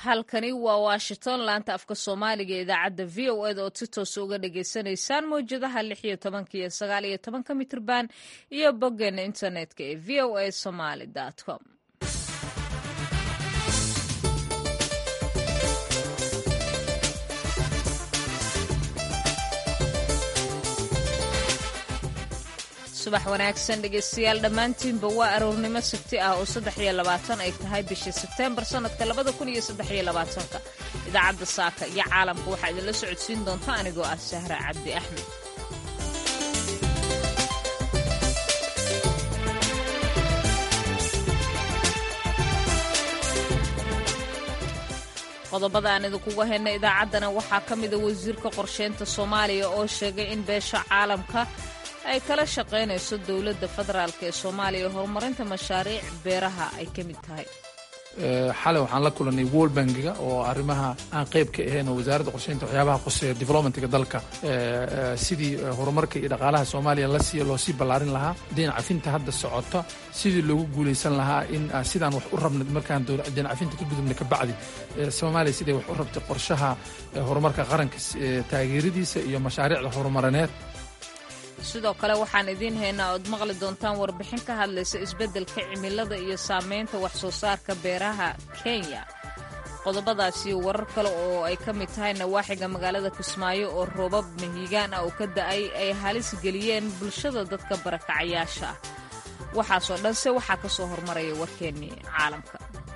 halkani waa washington laanta afka soomaaliga ee idaacadda v o eda ood si toosa uga dhagaysanaysaan mawjadaha lix iyo tobanka iyo sagaal iyo tobanka mitrban iyo boggeena internetka ee v o a somaly com subax wanaagsan dhegaystayaal dhammaantiinba waa aroornimo sabti ah oo saddex iyo labaatan ay tahay bisha sebteembar sannadka labada kun iyo saddex iyo labaatanka idaacadda saaka iyo caalamka waxaa idinla socodsiin doonta anigoo ah sahra cabdi axmed qodobada aan idinkuga hayna idaacaddana waxaa ka mida wasiirka qorsheynta soomaaliya oo sheegay in beesha caalamka ay kala shaqaynayso dowladda federaalk ee soomaaliya horumarinta mashaariic beeraha ay ka mid tahay xalay waxaan la kulanay world bankiga oo arrimaha aan qayb ka ahayn oo wasaaradda qorsheynta waxyaabaha quseeya developmentga dalka sidii horumarka iyo dhaqaalaha soomaaliya lasiiya loo sii ballaarin lahaa dinacafinta hadda socota sidii loogu guulaysan lahaa in sidaan wax u rabna markaan dinacafinta ka gudubna ka bacdi soomaaliya siday wax u rabtay qorshaha horumarka qaranka taageeradiisa iyo mashaariicda horumarineed sidoo kale waxaan idiin haynaa ood maqli doontaan warbixin ka hadlaysa isbeddelka cimilada iyo saamaynta wax soo saarka beeraha kenya qodobadaasi warar kale oo ay ka mid tahay nawaaxiga magaalada kismaayo oo roobab mahiigaan ah oo ka da'ay ay halis geliyeen bulshada dadka barakacayaasha ah waxaasoo dhanse waxaa ka soo hormaraya warkeennii caalamka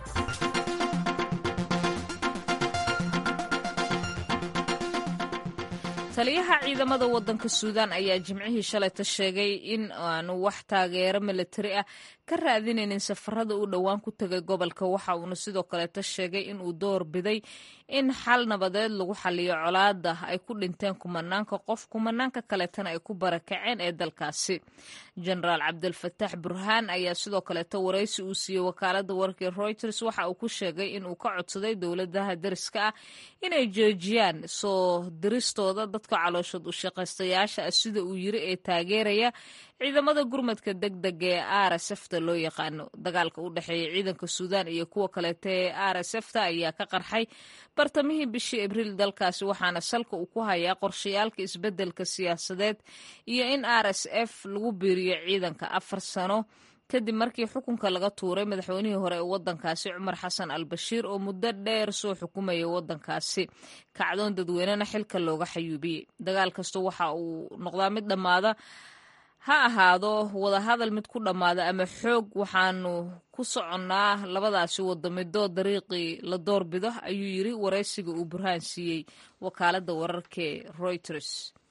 taliyaha ciidamada waddanka suudaan ayaa jimcihii shalayta sheegay in aanu wax taageero milatari ah ka raadinaynin safarada uu dhowaan ku tegay gobolka waxa uuna sidoo kaleeta sheegay in uu door biday in xal nabadeed lagu xaliyo colaada ay ku dhinteen kumanaanka qof kumanaanka kaleetana ay ku barakaceen ee dalkaasi jenaraal cabdilfataax burhaan ayaa sidoo kaleeta waraysi uu siiyey wakaalada wararka reuters waxa uu ku sheegay in uu ka codsaday dowladaha dariska ah inay joojiyaan soo diristooda dadka calooshood u shaqaystayaasha ah sida uu yiri ee taageeraya ciidamada gurmadka deg dega ee r s fta loo yaqaano dagaalka u dhexeeya ciidanka suudaan iyo kuwa kaleeta ee r s fta ayaa ka qarxay bartamihii bishii abriil dalkaasi waxaana salka uu ku hayaa qorshayaalka isbeddelka siyaasadeed iyo in r s f lagu biiriyo ciidanka afar sano kadib markii xukunka laga tuuray madaxweynihii hore ee waddankaasi cumar xasan al bashiir oo muddo dheer soo xukumayay waddankaasi kacdoon dadweynena xilka looga xayuubiyey dagaal kasta waxa uu noqdaa mid dhammaada ha ahaado wadahadal mid ku dhammaada ama xoog waxaanu ku soconnaa labadaasi wadamidood dariiqii la doorbido ayuu yiri waraysiga uu burhaan siiyey wakaaladda wararkae reuters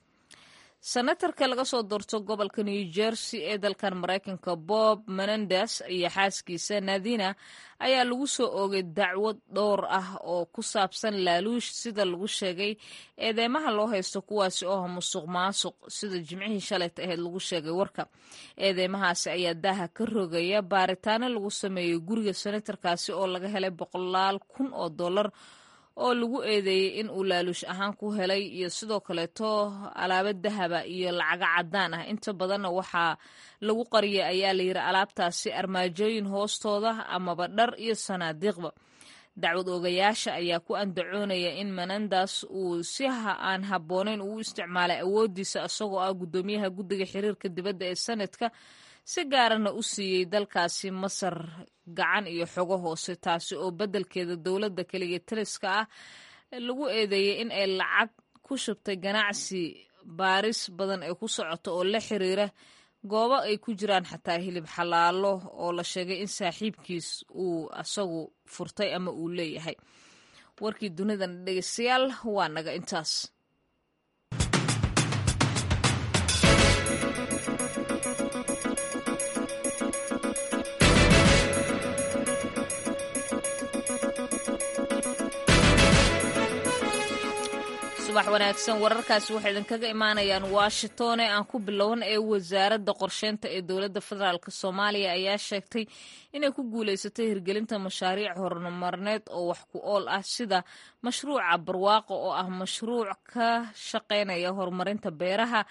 senatarka laga soo doorto gobolka new jersey ee dalkan maraykanka bob menendes iyo xaaskiisa nadina ayaa lagu soo oogay dacwad dhowr ah oo ku saabsan laaluush sida lagu sheegay eedeymaha loo haysto kuwaasi oo musuq maasuq sida jimcihii shalayta ahayd lagu sheegay warka eedeymahaasi ayaa daaha ka rogaya baaritaano lagu sameeyey guriga senatarkaasi oo laga helay boqolaal kun oo dollar oo lagu eedeeyey in uu laaluush ahaan ku helay iyo sidoo kaleeto alaabo dahaba iyo lacago caddaan ah inta badanna waxaa lagu qariyay ayaa layidhi alaabtaasi armaajooyin hoostooda amaba dhar iyo sanaadiiqba dacwad oogayaasha ayaa ku andacoonaya in menendas uu si aan habboonayn uu isticmaalay awooddiisa isagoo ah guddoomiyaha guddiga xiriirka dibadda ee sanadka si gaarana u siiyey dalkaasi masar gacan iyo xogo hoose taasi oo beddelkeeda dowladda keliga taliska ah lagu eedeeyey in ay lacag ku shubtay ganacsi baaris badan ay ku socoto oo la xiriira goobo ay ku jiraan xataa hilib xalaalo oo la sheegay in saaxiibkiis uu asagu furtay ama uu leeyahay warkii dunidan dhegeystayaal waa naga intaas subax wanaagsan wararkaasi waxay idinkaga imaanayaan washington ee aan ku bilowan ee wasaaradda qorsheynta ee dowladda federaalk soomaaliya ayaa sheegtay inay ku guulaysatay hirgelinta mashaariic horumarneed oo wax ku ool ah sida mashruuca barwaaqo oo ah mashruuc ka shaqaynaya horumarinta beeraha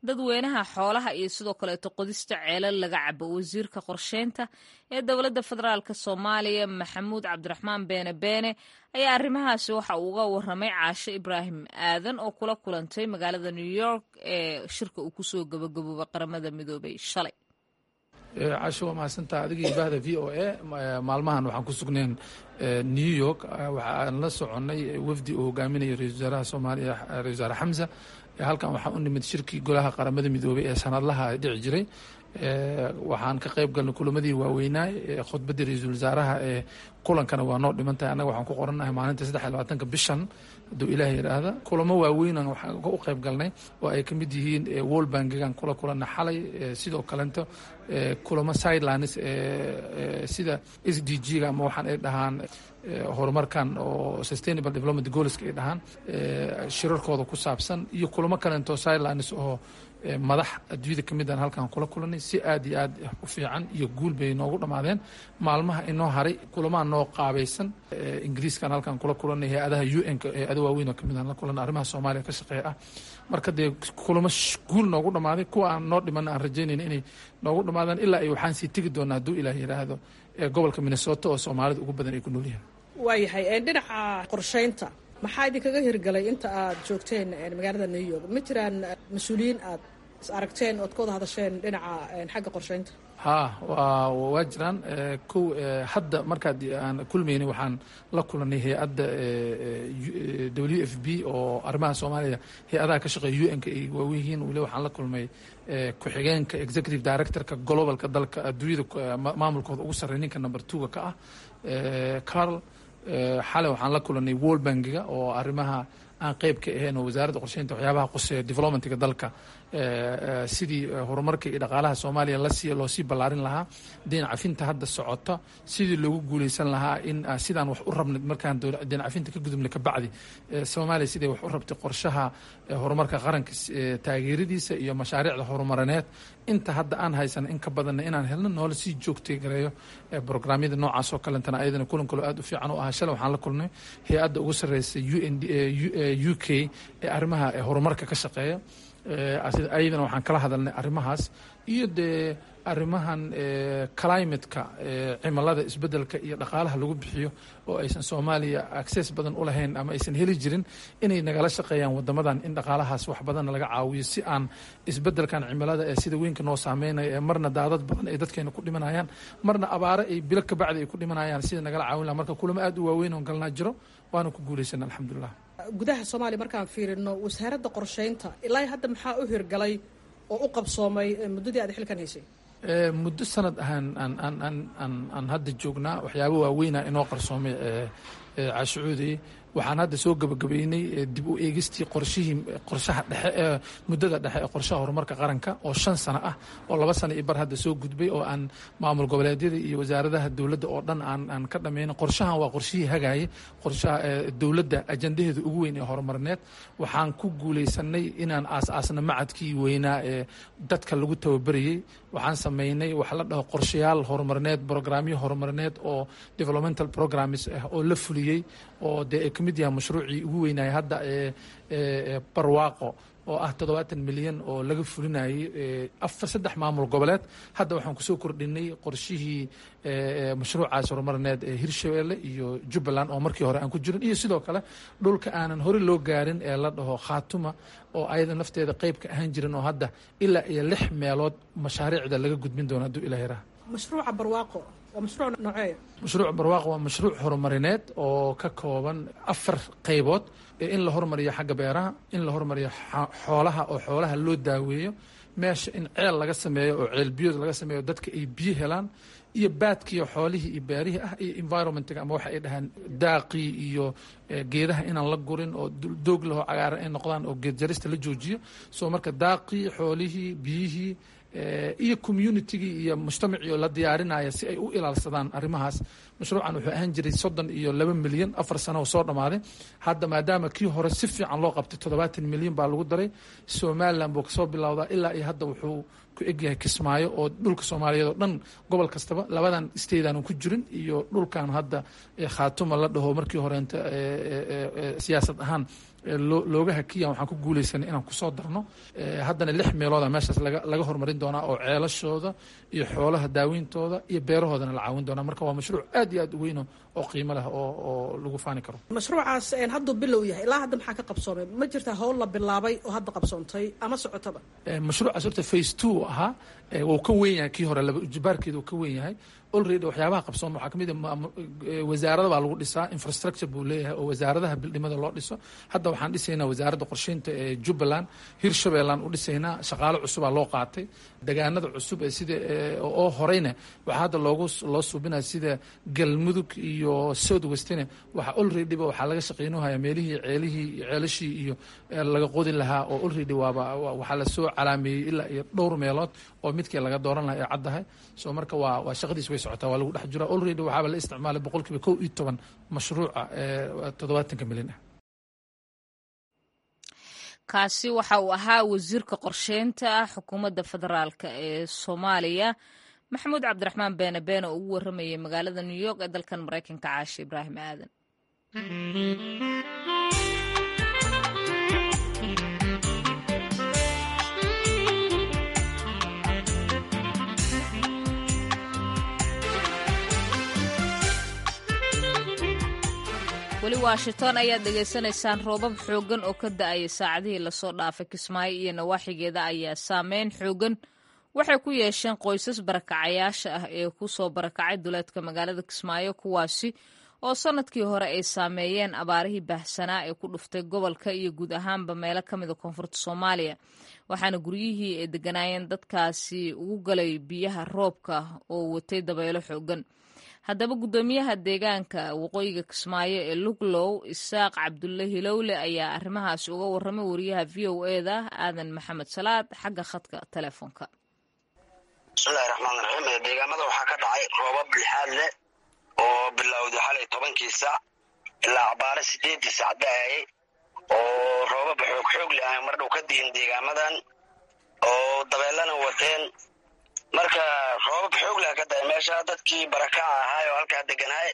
dadweynaha xoolaha iyo sidoo kaleeto qodista ceelal laga cabo wasiirka qorsheynta ee dowladda federaalk soomaaliya maxamuud cabdiraxmaan beene beene ayaa arrimahaasi waxa uu uga waramay caashe ibraahim aadan oo kula kulantay magaalada new york ee shirka uu kusoo gabagaboobay qaramada midoobay shalay casho waa mahadsantaha adigii bahda v o a maalmahan waxaan ku sugnayn new york waxaan la soconnay wafdi uu hogaaminayo ra-isul wasaaraha soomaaliya ra-isul wasaare xamsa halkan waxaan u nimid shirkii golaha qaramada midoobay ee sanadlaha dhici jiray waxaan ka qayb galnay kulamadii waaweynaa khudbaddii ra-iisul wasaaraha ee kulankana waa noo dhiman tahay annaga waxaan ku qorannahay maalinta saddex iyo labaatanka bishan hadduu ilaah yidhaahda kulamo waaweynan waxaan u qayb galnay oo ay ka mid yihiin world bankigan kula kulanna xalay sidoo kalento kulamo sidelines sida s d g ga ama waxaan ay dhahaan horumarkan oo sustainable development goalska ay dhahaan shirarkooda ku saabsan iyo kulamo kalento sidelines oo madax adduunyada ka midaan halkan kula kulanay si aad iyo aad u fiican iyo guul bay noogu dhammaadeen maalmaha inoo haray kulamaha noo qaabaysan ingiriiskan halkan kula kulanay hay-adaha u n-ka hay-ada waaweyn oo kamid aan la kulanay arrimaha soomaaliya ka shaqeeya ah marka dee kulamo guul noogu dhammaaday kuwa aan noo dhiman aan rajaynayna inay noogu dhammaadaan ilaa ay waxaan sii tegi doonaa hadduu ilaah yidhaahdo gobolka minnesota oo soomaalida ugu badan ay ku nool yihiin waayahay dhinaca qorsheynta maxaa idinkaga hirgalay inta aad joogteen magaalada new york ma jiraan mas-uuliyiin aad is aragteen ood ka wada hadasheen dhinaca xagga qorsheynta ha waa waa jiraan kow hadda markaad aan kulmaynay waxaan la kulanay hay-adda w f b oo arrimaha soomaaliya hay-adaha ka shaqeeya u n-ka ay waawen yihiin weli waxaan la kulmay ku-xigeenka executive directorka globalka dalka adduunyada maamulkooda ugu sarreey ninka number two-ga ka ah carl xalay waxaan la kulanay world bankiga oo arrimaha aan qeyb ka ahayn oo wasaaradda qorsheynta waxyaabaha quseeya developmentga dalka sidii horumarka iyo dhaqaalaha soomaaliya lasi loo sii ballaarin lahaa deen cafinta hadda socota sidii loogu guuleysan lahaa in sidaan wax u rabnay markaan deen cafinta ka gudubnay kabacdi soomaaliya siday wax u rabtay qorshaha horumarka qaranka taageeradiisa iyo mashaariicda horumarineed inta hadda aan haysana in ka badanna inaan helno noola sii joogtay gareeyo brograamyada noocaas oo kalentana ayadana kulan kaloo aad u fiican u ahaa shalay waxaan la kulnay hay-adda ugu sarreysa u n u k ee arrimaha horumarka ka shaqeeya ayadana waxaan kala hadalnay arrimahaas iyo dee arrimahan climateka cimilada isbedelka iyo dhaqaalaha lagu bixiyo oo aysan soomaaliya access badan u lahayn ama aysan heli jirin inay nagala shaqeeyaan wadamadan in dhaqaalahaas wax badanna laga caawiyo si aan isbedelkan cimilada ee sida weynka noo saameynaya ee marna daadad badan ay dadkeena ku dhimanayaan marna abaare ay bilo kabacdi ay ku dhimanayaan sida nagala caawin laha marka kulamo aad u waaweyn oon galnaa jiro waana ku guulaysana alxamdulilah gudaha soomaaliya markaan fiirino wasaaradda qorsheynta ilaa hadda maxaa u hirgalay oo u qabsoomay muddadii aad xilkan haysay muddo sanad ahaan aan aan aan aan aan hadda joognaa waxyaaba waaweyna inoo qarsoomay caashucuudey waxaan hadda soo gabagabeynay dib u eegistii qorshihii qorshaha dhexe ee muddada dhexe ee qorshaha horumarka qaranka oo shan sano ah oo laba sano iyo bar hadda soo gudbay oo aan maamul goboleedyada iyo wasaaradaha dowladda oo dhan aan aan ka dhameynin qorshahan waa qorshihii hagaayay qorshaha dowladda ajandaheeda ugu weyn ee horumarineed waxaan ku guuleysanay inaan aas-aasna macadkii weynaa ee dadka lagu tababarayey waxaan sameynay waxa la dhaho qorshayaal horumarineed brograamyo horumarineed oo developmental programs ah oo la fuliyey oo dee ay ka mid yahay mashruucii ugu weynaya hadda ee barwaaqo oo ah toddobaatan milyan oo laga fulinayay afar saddex maamul goboleed hadda waxaan kusoo kordhinay qorshihii mashruucaas horumarineed ee hirshabeelle iyo jubbaland oo markii hore aan ku jirin iyo sidoo kale dhulka aanan hore loo gaarin ee la dhaho khaatuma oo ayada nafteeda qeyb ka ahaan jirin oo hadda ilaa iyo lix meelood mashaariicda laga gudbin doono hadduu ilaa yaraa mashruuca barwaaqo waa mashruuc nooceeya mashruuc barwaaqo waa mashruuc horumarineed oo ka kooban afar qaybood in la hormariyo xagga beeraha in la hormariyo xoolaha oo xoolaha loo daaweeyo meesha in ceel laga sameeyo oo ceel biyood laga sameeyo dadka ay biyo helaan iyo baadkiiyo xoolihii iyo beerihii ah iyo environmentga ama waxa ay dhahaan daaqii iyo geedaha inaan la gurin oo doog lahoo cagaaran ay noqdaan oo geed jarista la joojiyo soo marka daaqii xoolihii biyihii iyo communitygii iyo mujtamacii oo la diyaarinaya si ay u ilaalsadaan arrimahaas mashruucan wuxuu ahaan jiray soddon iyo laba milyan afar sano oo soo dhammaaday hadda maadaama kii hore si fiican loo qabtay toddobaatan milyan baa lagu daray somalilan buu kasoo bilowdaa ilaa iyo hadda wuxuu ku egyahay kismaayo oo dhulka soomaaliyeed oo dhan gobol kastaba labadan stateaanu ku jirin iyo dhulkan hadda khaatuma la dhaho markii horeenta siyaasad ahaan looga hakiya waxaan ku guuleysanay inaan kusoo darno haddana lix meelooda meeshaas laga horumarin doonaa oo ceelashooda iyo xoolaha daaweyntooda iyo beerahoodana la caawin doonaa marka waa mashruuc aad iyo aad u weyno oo qiimo leh oo lagu faani karo mashruucaas hadduu bilow yahay ilaa hadda maxaa ka qabsoomay ma jirtaa howl la bilaabay oo hadda qabsoontay ama socotaba mashruucaas horta face two ahaa wuu ka weyn yahay kii hore laba ujibaarkeeda uu ka weyn yahay olready waxyaabaha qabsooma waxaa kamid a wasaarada baa lagu dhisaa infrastructure buu leeyahay oo wasaaradaha bildhimada loo dhiso hadda waxaan dhisaynaa wasaaradda qorsheynta ee jubbaland hirshabeellaan u dhisaynaa shaqaalo cusubaa loo qaatay degaanada cusub ee sida oo horeyna waxaa hadda loogu loo suubinaya sida galmudug iyo south westne waxa olreadyba waxaa laga shaqeynuhaya meelihii ceelihii ceelashii iyo laga qodi lahaa oo olready waaba waxaa lasoo calaameeyey ilaa iyo dhowr meelood oo midkii laga dooran lahaa ee caddahay so marka waa waa shaqadiis way socotaa waa lagu dhex jiraa olready waxaaba la isticmaalay boqol kiiba kow iyo toban mashruuca ee toddobaatanka milyan ah kaasi waxa uu ahaa wasiirka qorsheynta xukuumadda federaalk ee soomaaliya maxamuud cabdiraxmaan beene beene oo ugu warramayay magaalada new york ee dalkan maraykanka caashe ibraahim aadan weli washington ayaad dhegaysanaysaan roobab xooggan oo ka da-aya saacadihii lasoo dhaafay kismaayo iyo nawaaxigeeda ayaa saameyn xooggan waxay ku yeesheen qoysas barakacayaasha ah ee ku soo barakacay duleedka magaalada kismaayo kuwaasi oo sannadkii hore ay saameeyeen abaarihii baahsanaa ee ku dhuftay gobolka iyo guud ahaanba meelo ka mida koonfurta soomaaliya waxaana guryihii ay deganaayeen dadkaasi ugu galay biyaha roobka oo watay dabeelo xooggan haddaba guddoomiyaha deegaanka waqooyiga kismaayo ee luglow isaaq cabdulle hilowle ayaa arrimahaasi uga warramay wariyaha v o eda aadan maxamed salaad xagga khadka telefoonka bismillahi raxmaan raxiim deegaamada waxaa ka dhacay roobab lixaad leh oo bilowday xalay tobankii saac ilaa cabaare sideedii saac da-ayay oo roobab xoog xoog leh ah mardhow ka dihin deegaamadan oo dabeelana wateen marka roobab xoog leh ka daay meesha dadkii barakaca ahaay oo halkaa deganaay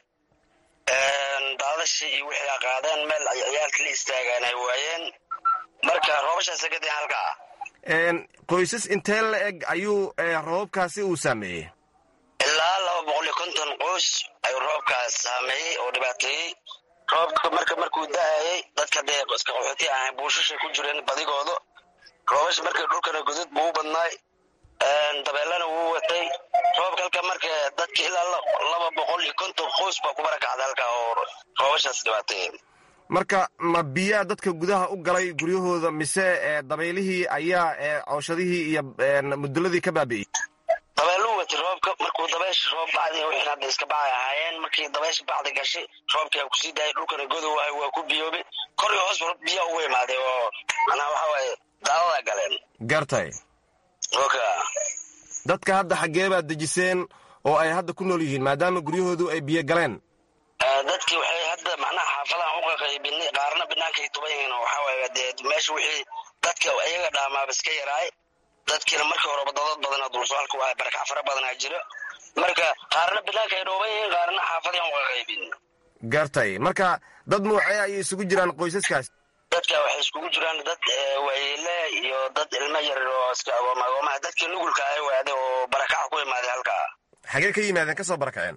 daadashii iyo wixii qaadeen meel ay ciyaalka la istaagaan ay waayeen marka roobashaas ka dayan halkaa qoysas intee la eg ayuu roobabkaasi uu saameeyey ilaa laba boqol iyo konton qoys ayuu roobkaas saameeyey oo dhibaateeyey roobka marka markuu da-ayay dadka dee iska qaxooti ahayn buushashay ku jireen badigooda roobasha markii dhulkana godad buu u badnaay dabeelana wuu watay roobka halka marka dadka ilaa laba boqol iyo konton qoys baa ku barakacda halkaa oo roobashaas dhibaateeyeen marka ma biyaa dadka gudaha u galay guryahooda mise dabaylihii ayaa cooshadihii iyo muduladii ka baabi'iyey dabeeluu watay roobka markuu dabeysha roob bacdi wixii hadda iska bacay ahaayeen markii dabeysha bacdi gashay roobkii kusii daayay dhulkana godow ahay waa ku biyoobay kor iyo hoos biyaa ugu imaaday oo manaa waxa waaye daadada galeen gartay oka dadka hadda xaggee baad dejiseen oo ay hadda ku nool yihiin maadaama guryahoodu ay biyo galeen dadkii waxay hadda macnaha xaafadahan u qaqaybinay qaarna binaankay tuban yihiin oo waxaa waaye dee meesha wixii dadka iyaga dhaamaaba iska yaraay dadkiina markii horeba dadad badana dulsaalka waa barakac fara badanaa jiro marka qaarna binaanka ay dhooban yihiin qaarna xaafadahan u qaqaybin gartay marka dad nuucee ayay isugu jiraan qoysaskaas dadka waxay iskugu jiraan dad waayeele iyo dad ilmo yar oo iska agooma agoomaha dadkii nugulka ay waaday oo barakaca ku imaaday halkaa xagee ka yimaadeen ka soo barakaceen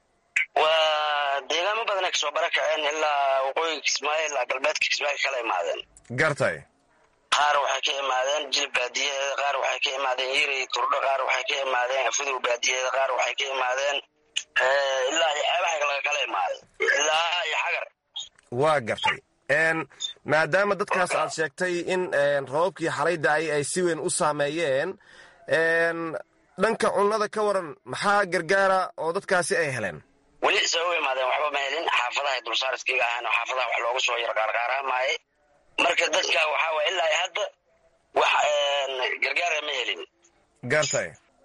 waa deegaamo badanay kasoo barakaceen ilaa waqooyiga kismaayo ilaa galbeedka kismaayo kala imaadeen gartay qaar waxay ka imaadeen jilib baadiyaheeda qaar waxay ka imaadeen yirey turdho qaar waxay ka imaadeen afudow baadiyaheeda qaar waxay ka imaadeen ilaa iyo xeebaha laga kala imaaday ilaa iyo xagar waa gartay maadaama dadkaas aad sheegtay in roobabkii xalay da-ay ay si weyn u saameeyeen dhanka cunnada ka waran maxaa gargaara oo dadkaasi ay heleen weli se u imaadeen waxba ma helin xaafadahay dulsaariskiga ahaan oo xaafadaha wax loogu soo yar qaarqaaraamaayay marka dadka waxaa waay ilaa hadda wax gargaara ma helin gartay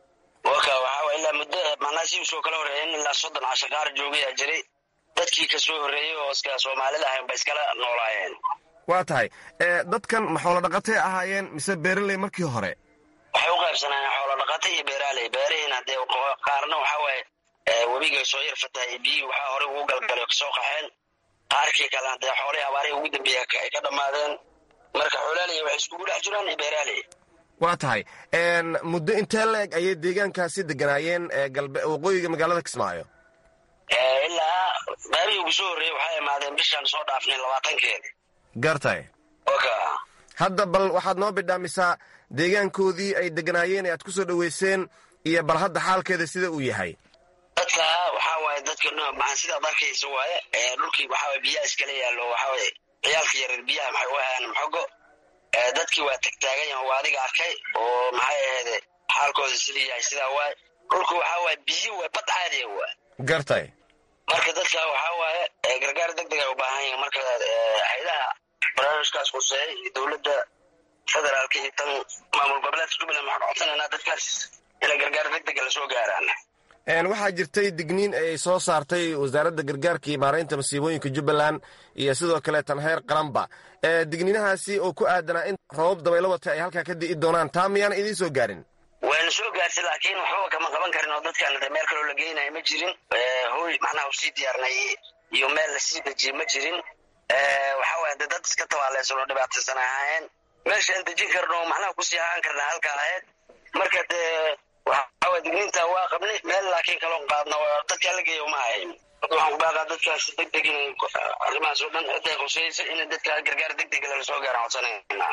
waka waxaa waay ilaa muddo macnaha soo kala horreeyen ilaa soddon casho qaar joogayaa jiray dadkii kasoo horreeyey oo iska soomaalida ahayn ba iskala noolaayeen waa tahay dadkan ma xoolo dhaqatay ahaayeen mise beeraley markii hore waxay u qaybsanaayeen xoolo dhaqata iyo beeraaley beerihiina dee qaarna waxaa waaye webigay soo yar fatahay biyihii waxaa horey ugu galgalay kasoo qaxeen qaarkii kalena dee xoolihii abaarihii ugu dambeeya ay ka dhammaadeen marka xoolaaley waxay iskugu dhex jiraan iyo beeraaley waa tahay muddo intee la eg ayay deegaankaasi deganaayeen waqooyiga magaalada kismaayo ilaa baabihii ugu soo horreeyey waxay imaadeen bishaan soo dhaafnay labaatankeeda gartay oka hadda bal waxaad noo bidhaamisaa deegaankoodii ay deganaayeen ee aad ku soo dhoweyseen iyo bal hadda xaalkeeda sida uu yahay dadka waxaa waaye dadka maa sidaad arkaysa waaye dhulkii waxaa biyaha iskala yaallo waxaawaye ciyaalka yareer biyaha maxay u hayaan maxogo dadkii waa tagtaagan yahan waa adiga arkay oo maxay aheede xaalkooda sidii yahay sidaa waaye dhulku waxaa waaye biyo waay bad caadiya waa gartay marka dadka waxaa waaye gargaar deg deg ay u baahan yihin marka haydaha barnaamijkaas quseey iyo dowladda federaalka iyo tan maamul goboleedka jubbaland waxaan codsanaynaa dadkaas inay gargaar deg dega lasoo gaaraan waxaa jirtay digniin ay soo saartay wasaaradda gargaarka iyo maaraynta masiibooyinka jubbaland iyo sidoo kale tan heer qaranba digniinahaasi oo ku aadanaa in roobab dabaylo wata ay halkaa ka di'i doonaan taa miyaana idiin soo gaarin wayna soo gaartay laakiin waxbaba kama qaban karin oo dadkaan de meel kaloo la geynayo ma jirin hooy macnaha usii diyaarnay iyo meel lasii dejiyey ma jirin waxaa waaya de dad iska tabaaleysan oo dhibaataysan ahaayeen meeshaan dejin karno macnaha kusii ahaan karna halka ahayd marka dee waxaa digniinta waa qabnay meel laakiin kaloon qaadna dadkaa la geeya uma ahayn waxaan ku baaqaa dadkaas deg deg in arrimahaas oo dhan cidday khuseysa in dadka gargaar deg deg lala soo gaaraan codsanayna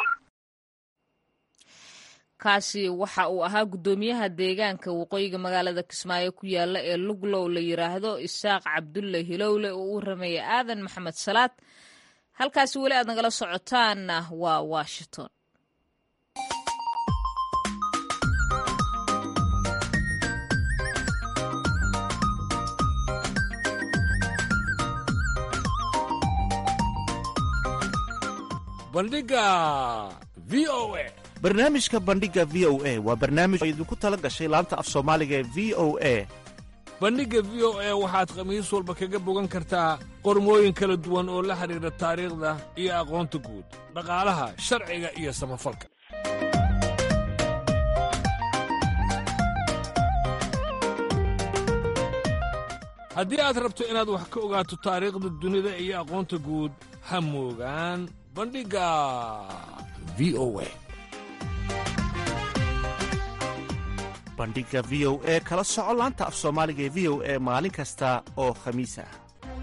kaasi waxa uu ahaa guddoomiyaha deegaanka waqooyiga magaalada kismaayo ku yaala ee luglow la yiraahdo isaaq cabdulle hilowle oo u rameeya aadan maxamed salaad halkaasi weli aad nagala socotaanna waa washington bandhiga v o a barnaamijka bandhiga v o a waa barnaamij oo idinku tala gashay laanta af soomaaliga ee v o a bandhigga v o a waxaad khamiis walba kaga bogan kartaa qormooyin kala duwan oo la xidhiidha taariikhda iyo aqoonta guud dhaqaalaha sharciga iyo samafalka haddii aad rabto inaad wax ka ogaato taariikhda dunida iyo aqoonta guud ha moogaan bandhigga v o a bandhiga v o e kala soco laanta af soomaaliga ee v o e maalin kasta oo khamiis ah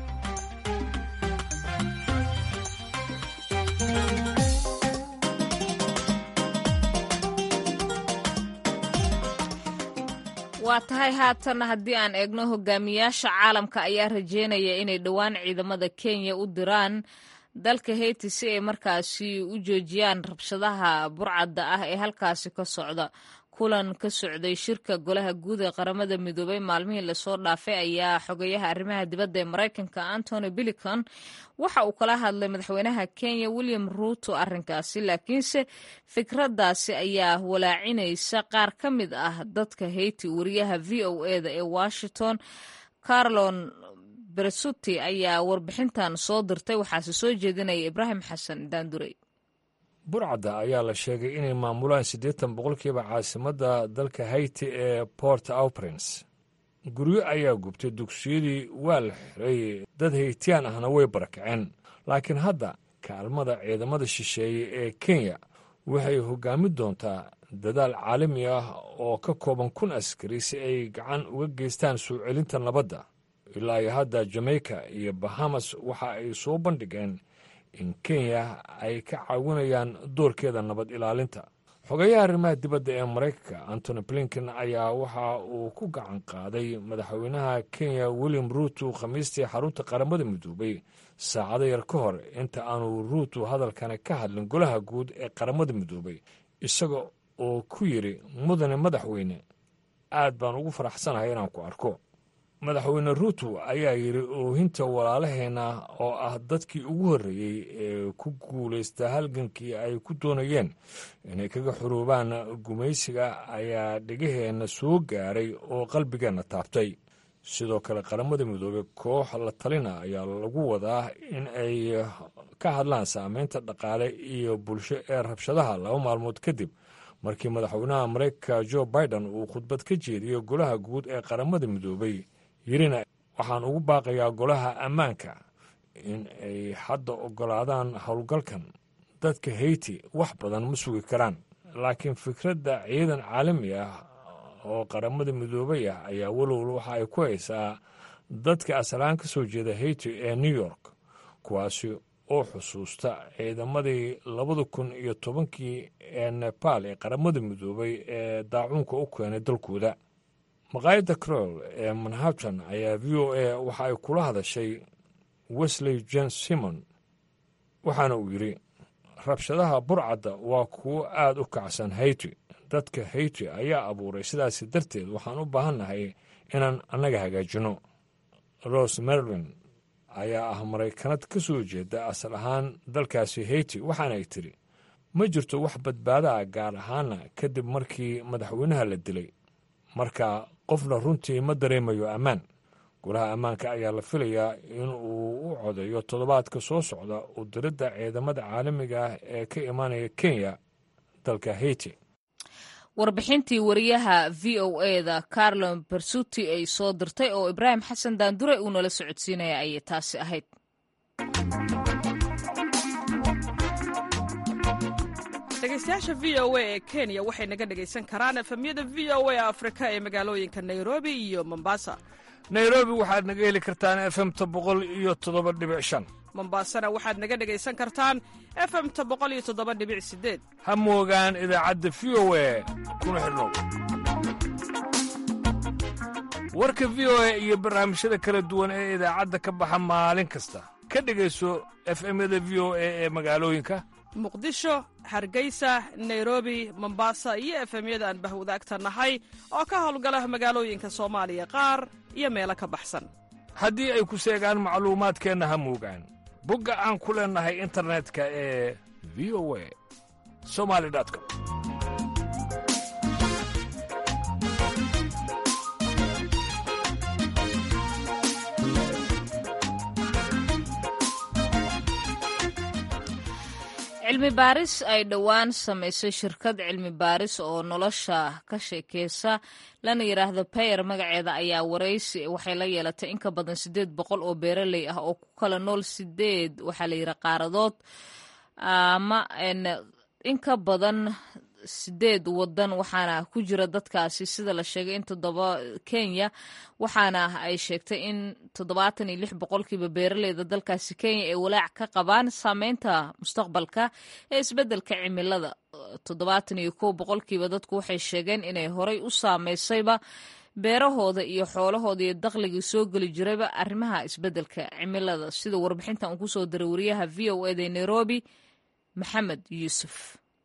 waa tahay haatan haddii aan eegno hogaamiyaasha caalamka ayaa rajeynaya inay dhowaan ciidamada kenya u diraan dalka heyti si ay markaasi u joojiyaan rabshadaha burcadda ah ee halkaasi ka socda kulan ka socday shirka golaha guud ee qaramada midoobay maalmihii lasoo dhaafay ayaa xogeyaha arrimaha dibadda ee maraykanka antony bilicon waxa uu kala hadlay madaxweynaha kenya william ruuto arrinkaasi laakiinse fikraddaasi ayaa walaacinaysa qaar ka mid ah dadka heyti wariyaha v o eda ee washington carlon beresuti ayaa warbixintan soo dirtay waxaase soo jeedinaya ibraahim xasan daandurey burcadda ayaa la sheegay inay maamulaan siddeetan boqolkiiba caasimadda dalka hayti ee port au prince guryo ayaa gubtay dugsiyadii waa la xiray dad haytiyaan ahna way barakaceen laakiin hadda kaalmada ciidamada shisheeye ee kenya waxay hoggaamin doontaa dadaal caalami ah oo ka kooban kun askari si ay gacan uga geystaan soo celinta nabadda ilaa iyo hadda jamaica iyo bahamas waxa ay soo bandhigeen in kenya ay ka caawinayaan doorkeeda nabad ilaalinta xogeyaha arrimaha dibadda ee maraykanka antony blinken ayaa waxa uu ku gacan qaaday madaxweynaha kenya william ruuto khamiistii xarunta qaramada midoobay saacado yar ka hor inta aanu ruuto hadalkani ka hadlin golaha guud ee qaramada midoobay isaga oo ku yidhi mudane madaxweyne aad baan ugu faraxsanahay inaan ku arko madaxweyne ruuto ayaa yidhi oohinta walaalaheenna oo ah dadkii ugu horreeyey ee ku guulaysta halgankii ay ku doonayeen inay kaga xuruubaan gumaysiga ayaa dhegaheenna soo gaaray oo qalbigeenna taabtay sidoo kale qaramada midoobey koox la talina ayaa lagu wadaa in ay ka hadlaan saameynta dhaqaale iyo bulsho ee rabshadaha laba maalmood kadib markii madaxweynaha mareykanka jo biden uu khudbad ka jeediyey golaha guud ee qaramada midoobey yirina waxaan ugu baaqayaa golaha ammaanka in ay hadda oggolaadaan howlgalkan dadka heyti wax badan ma sugi karaan laakiin fikradda ciidan caalami ah oo qaramada midoobay ah ayaa walowla waxa ay ku haysaa dadka asalaan ka soo jeeda heyti ee new york kuwaasi oo xusuusta ciidamadii labada kun iyo tobankii ee nebaal ee qaramada midoobay ee daacuunka u keenay dalkooda maqaayadda crol ee manhattan ayaa v o a waxa ay kula hadashay wesley jen simon waxaana uu yidhi rabshadaha burcadda waa kuwo aad u kacsan hayti dadka hayti ayaa abuuray sidaasi darteed waxaan u baahannahay inaan annaga hagaajinno ros merlin ayaa ah maraykanad ka soo jeeda asal ahaan dalkaasi hayti waxaana ay tidhi ma jirto wax badbaada ah gaar ahaana kadib markii madaxweynaha la dilay marka qofna runtii ma dareemayo ammaan golaha ammaanka ayaa la filayaa in uu u codeeyo toddobaadka soo socda u diridda ciidamada caalamiga ah ee ka imaanaya kenya dalka hayti warbixintii wariyaha v o eda carlon bersuti ay soo dirtay oo ibraahim xasan daandure uu nala socodsiinaya ayay taasi ahayd dhegeystayaasha v o a ee kenya waxay naga dhegaysan karaan efemyada v o a afrika ee magaalooyinka nairobi iyo mombasa nairobi waxaad naga heli kartaan efemta boqol iyo toddoba dhibic shan mombasana waxaad naga dhegaysan kartaan efemta boqol iyo toddoba dhibic sideed ha moogaan idaacadda v o a kuna xidhnow warka v o a iyo barnaamijyada kala duwan ee idaacadda ka baxa maalin kasta ka dhegayso efemyada v o a ee magaalooyinka muqdisho hargeysa nairobi mombasa iyo efemyada aan bahwadaagta nahay oo ka howlgala magaalooyinka soomaaliya qaar iyo meelo ka baxsan haddii ay ku seegaan macluumaadkeenna ha moogaan bogga aan ku leennahay internetka ee v o a somali com cilmi baaris ay dhowaan samaysay shirkad cilmi baaris oo nolosha ka sheekeysa lana yidhaahdo bayer magaceeda ayaa waraysi waxay la yeelatay in ka badan siddeed boqol oo beeraley ah oo ku kala nool sideed waxaa la yidhi qaaradood ama in ka badan sideed wadan waxaana ku jira dadkaasi sida la sheegay in toddoba kenya waxaana ay sheegtay in toddobaatan iyo lix boqolkiiba beeraleyda dalkaasi kenya ay walaac ka qabaan saameynta mustaqbalka ee isbeddelka cimilada toddobaatan iyo kow boqolkiiba dadku waxay sheegeen inay horay u saameysayba beerahooda iyo xoolahooda iyo dakhligii soo geli jirayba arrimaha isbeddelka cimilada sida warbixintan uu kusoo diray wariyaha v o eda nairobi maxamed yuusuf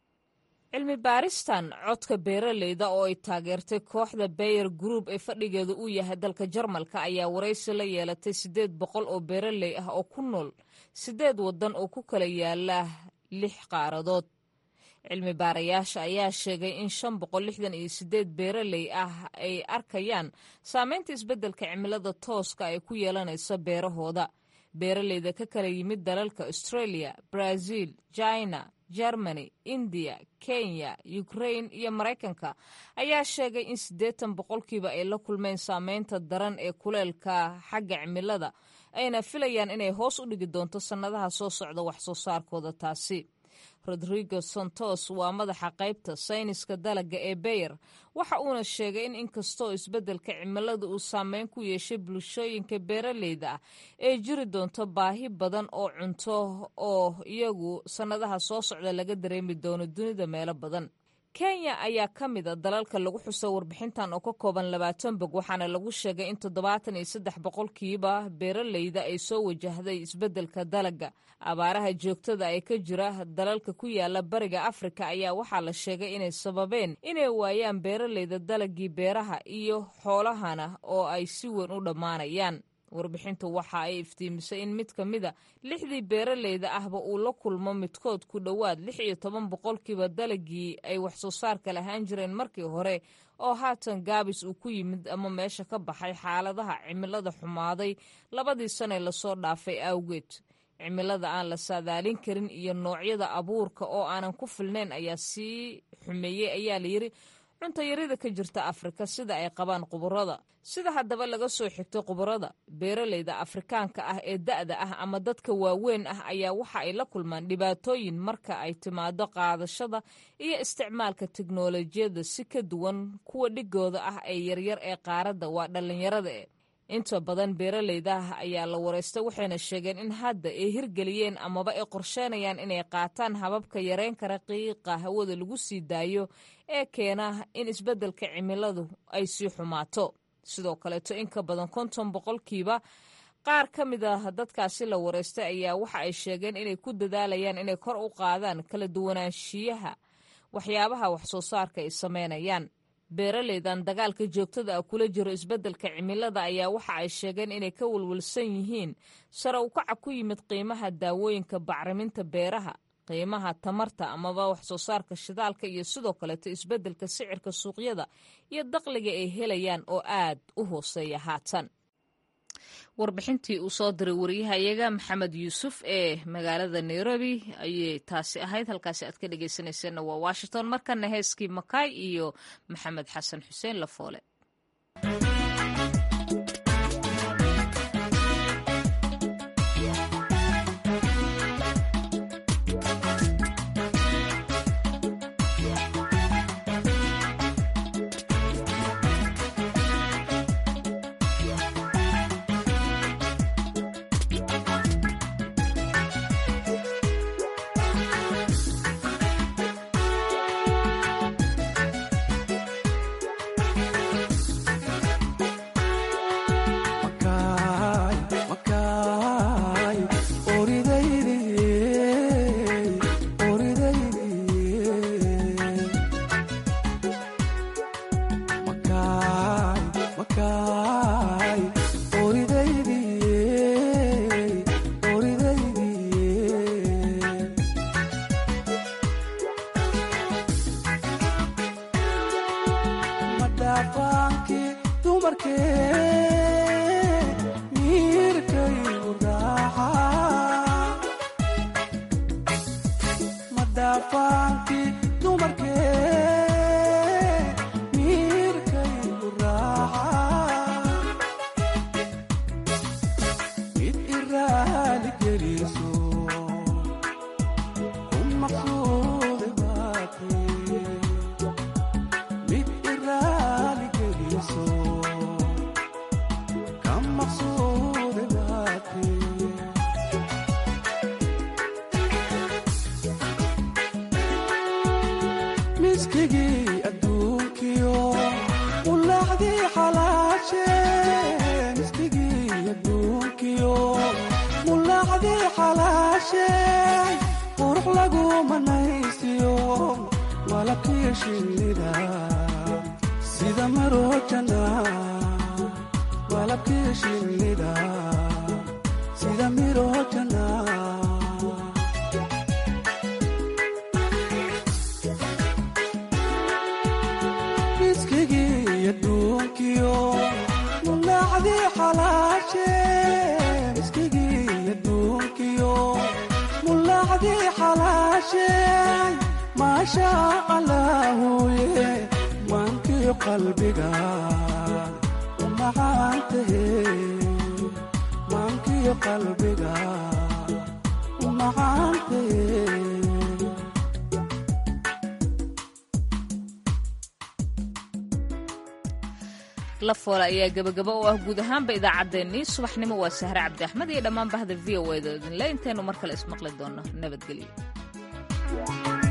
cilmi baaristan codka beeraleyda oo ay taageertay kooxda bayer group ee fadhigeedu uu yahay dalka jarmalka ayaa waraysi la yeelatay siddeed boqol oo beeraley ah oo ku nool siddeed waddan oo ku kala yaala lix qaaradood cilmi baarayaasha ayaa sheegay in shan boqol lixdan iyo siddeed beeraley ah ay arkayaan saameynta isbeddelka cimilada tooska ay ku yeelanayso beerahooda beeraleyda ka kala yimid dalalka australia brazil china germany indiya kenya ukrain iyo maraykanka ayaa sheegay in siddeetan boqolkiiba ay la kulmeen saameynta daran ee kuleelka xagga cimilada ayna filayaan inay hoos u dhigi doonto sannadaha soo socda wax soo saarkooda taasi rodrigo santos waa madaxa qaybta sayniska dalaga ee beyer waxa uuna sheegay in inkastoo isbeddelka cimilada uu saameyn ku yeeshay bulshooyinka beeraleyda ah ee jiri doonto baahi badan oo cunto oo iyagu sannadaha soo socda laga dareemi doono dunida meelo badan kenya ayaa ka mida dalalka lagu xuso warbixintan oo ka kooban labaatan bog waxaana lagu sheegay in toddobaatan iyo saddex boqolkiiba beeraleyda ay soo wajahday isbeddelka dalagga abaaraha joogtada ee ka jira dalalka ku yaala bariga afrika ayaa waxaa la sheegay inay sababeen inay waayaan beeraleyda dalaggii beeraha iyo xoolahana oo ay si weyn u dhammaanayaan warbixintu waxa ay iftiimisay in mid ka mida lixdii beeraleyda ahba uu la kulmo midkood ku dhowaad lix iyo toban boqolkiiba dalagii ay waxsoo saarka lahaan jireen markii hore oo haatan gaabis uu ku yimid ama meesha ka baxay xaaladaha cimilada xumaaday labadii sane lasoo dhaafay awgeed cimilada aan la saadaalin karin iyo noocyada abuurka oo aanan ku filnayn ayaa sii xumeeyey ayaa layidhi cuntayarida ka jirta afrika sida ay qabaan quburada sida haddaba laga soo xigtay quburada beeraleyda afrikaanka ah ee da'da ah ama dadka waaweyn ah ayaa waxa ay la kulmaan dhibaatooyin marka ay timaado qaadashada iyo isticmaalka teknolojiyadda si ka duwan kuwa dhigooda ah ee yaryar ee qaaradda waa dhallinyarada e inta badan beeraleyda ah ayaa la wareystay waxayna sheegeen in hadda ay hirgeliyeen amaba ay qorsheynayaan inay qaataan hababka yareyn kara qiiqa hawada lagu sii daayo ee keena in isbeddelka cimiladu ay sii xumaato sidoo kaleeto in ka badan konton boqolkiiba qaar ka mid ah dadkaasi la wareystay ayaa waxa ay sheegeen inay ku dadaalayaan inay kor u qaadaan kala duwanaanshiyaha waxyaabaha waxsoo saarka ay sameynayaan beeraleydan dagaalka joogtada ah kula jiro isbeddelka cimilada ayaa waxa ay sheegeen inay ka walwalsan yihiin sare ukaca ku yimid qiimaha daawooyinka bacriminta beeraha qiimaha tamarta amaba waxsoo saarka shidaalka iyo sidoo kaleeto isbeddelka sicirka suuqyada iyo daqliga ay helayaan oo aad u hooseeya haatan warbixintii uu soo diray wariyahayaga maxamed yuusuf ee magaalada nairobi ayay taasi ahayd halkaasi aad ka dhegeysanayseena waa washington markana heeskii makaay iyo maxamed xasan xuseen lafoole lafoole ayaa gebagaba u ah guud ahaanba idaacaddeenii subaxnimo waa sahre cabdi axmed iyo dhammaan bahda v o eda idinle intaynu mar kale ismaqli doonno nabadgelyo